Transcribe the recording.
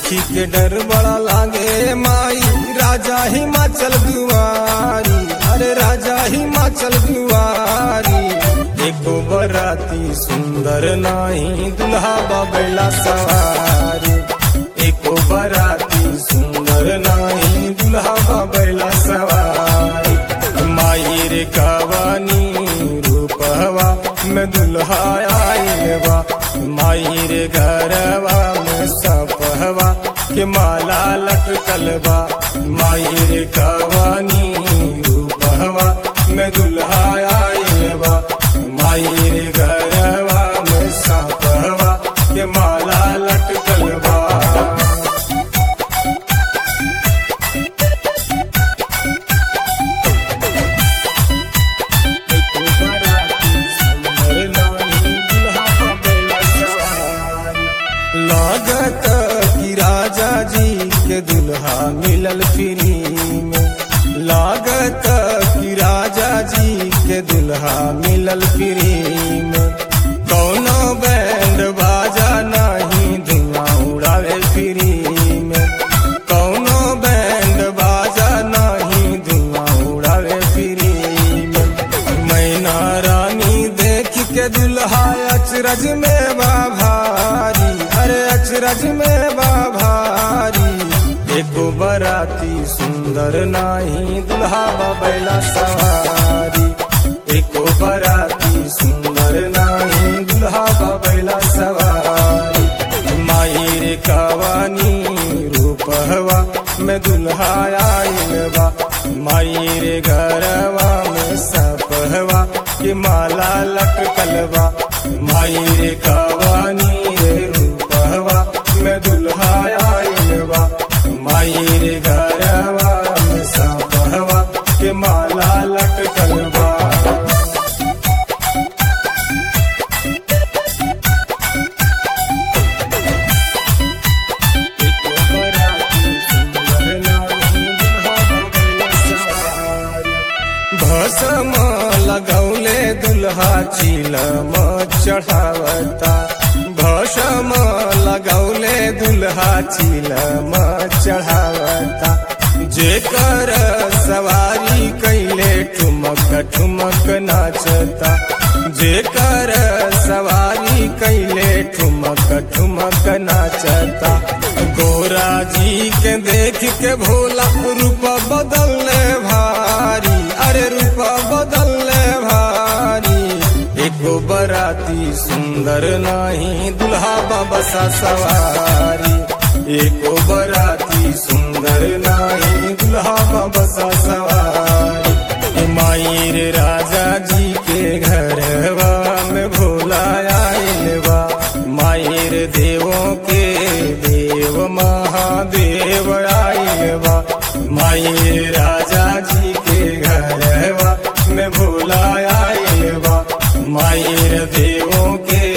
देखी के डर बड़ा लागे माई राजा हिमाचल दुआरी अरे राजा हिमाचल दुआरी एको बराती सुंदर नाही दुल्हा बबैला सवारी एको बराती सुंदर नाही दुल्हा बबैला सवारी माई रे कवानी रूपवा में दुल्हा आइल बा माई रे घरवा में सपहवा के माला लटकल बा माई रे कवानी रूपवा में दुल्हा आइल बा माई रे घरवा में सपहवा के माला लटकल बा लागत कि राजा जी के दुल्हा मिलल फ्री में लागत कि राजा जी के दुल्हा मिलल फ्री में कौनो बैंड बाजा नहीं धुआं उड़ावे फ्री में कौनो बैंड बाजा नहीं धुआं उड़ावे फ्री में मैना रानी देख के दुल्हा अचरज में बा भारी अरे अचरज में बा भारी एको बराती सुंदर नाही दुल्हा बैला सवारी एको बराती सुंदर नाही दुल्हा बैला सवारी माई रे कवानी रूपहवा में दुल्हा आइल बा माई रे घरवा में सपहवा के माला लटकल बा माई रे कवानी रे रूपहवा में दुल्हा आइल बा माई रे घरवा में सपहवा के माला लटकल बा भसम लगौले दुल्हा चिलम चढ़ावता भसम लगौले दुल्हा चिलम चढ़ावता जेकर सवारी कैले ठुमक ठुमक नाचता जेकर सवारी कैले ठुमक ठुमक नाचता गोरा जी के देख के भोला रूप बदलने भारी अरे रूप बदलने भारी एको बराती सुंदर नाही दुल्हा बसा सवारी एको बराती सुंदर नाही दुल्हा बसा सवारी ए माई रे राजा जी के घरवा में भोला आइल बा माई रे देवों के देव महादेव आइल बा माई रे राजा जी के घरवा में भोला आइल बा माई रे देवों के